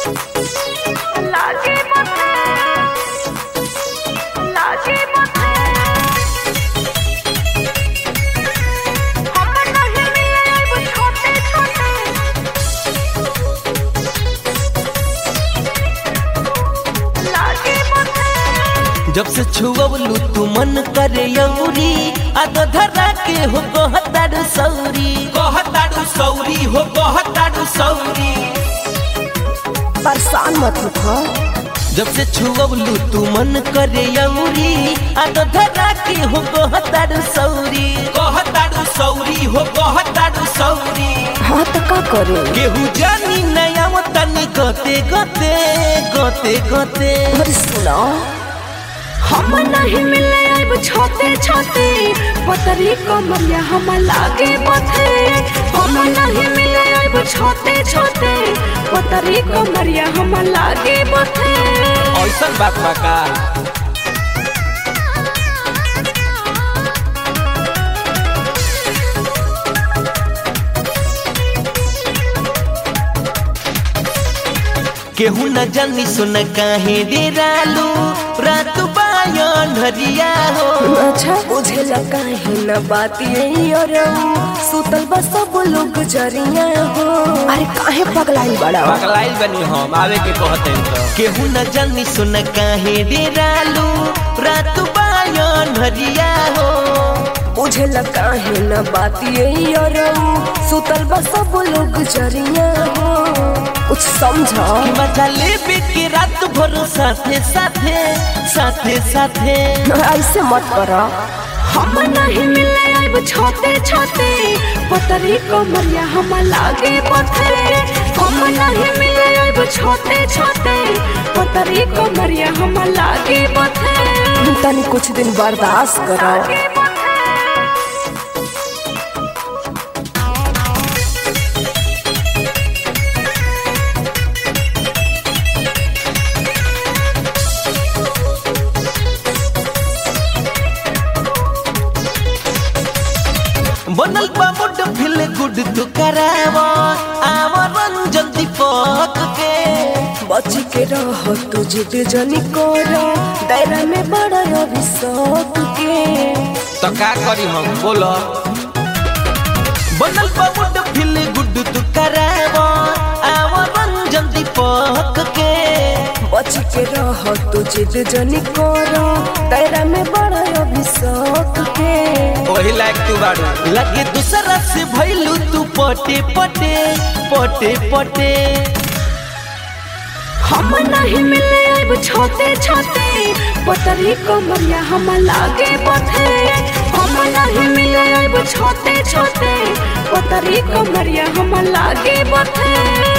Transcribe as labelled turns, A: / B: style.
A: लागे मथे लागे मथे हम नहीं मिले वो छोटे छोटे लागे मथे
B: जब से छुअलू तू मन करे यौरी आद धरा के हो कहतारू सौरी कहतारू सौरी हो कहतारू सौरी
C: परेशान मत हो
B: जब से छुअलू तू मन करे यौरी आद धरा के हो कहतारू सौरी कहतारू सौरी हो कहतारू सौरी
C: हाँ तो का करे
B: केहू जानी नया तनी गते गते गते गते
C: अरे सुनो
A: हम नहीं मिले अब छोटे छोटे पतरी कमरिया हम लागे मथे हम नहीं मिले अब छोटे छोटे पतरी कमरिया हम लागे मथे
B: ऐसा बात बा का केहू न जानी सुन काहे डेरालू रात बायन हरिया हो
C: अच्छा मुझे लगा है न बात यही और सुतल बस सब लोग जरिया हो अरे काहे पगलाई बड़ा
B: पगलाइल बनी हम आवे के कहते तो केहू न जानी सुन काहे डेरालू रात बायन हरिया हो
C: मुझे लगा है न बात यही और सुतल बस सब लोग जरिया हो कुछ समझो
B: मजा लेबे के रात भर साथे साथे साथे साथे
C: ऐसे मत करो
A: हम नहीं मिले अब छोटे छोटे पतरी कमरिया हम लागे मथे हम नहीं मिले अब छोटे छोटे पतरी कमरिया हम लागे मथे
C: तनी कुछ दिन बर्दाश्त करो
B: बनल बा मुड फिल गुड तू करावो आव रंजन दीपक के
C: बची के रह तू जिद जनी करो दायरा में बड़ा रवि शौक के
B: तो का करी हम बोलो बनल बा मुड फिल गुड तू करावो आव रंजन दीपक के
C: बची के रह तू जिद जनी करो दायरा में बड़ा रवि शौक के
B: ओही लायक तू बाड़ू लगे दूसरा से भइलू तू पटे पटे पटे पटे
A: हम नहीं मिले अब छोटे छोटे पतरी कमरिया हम लागे मथे हम नहीं मिले अब छोटे छोटे पतरी कमरिया हम लागे मथे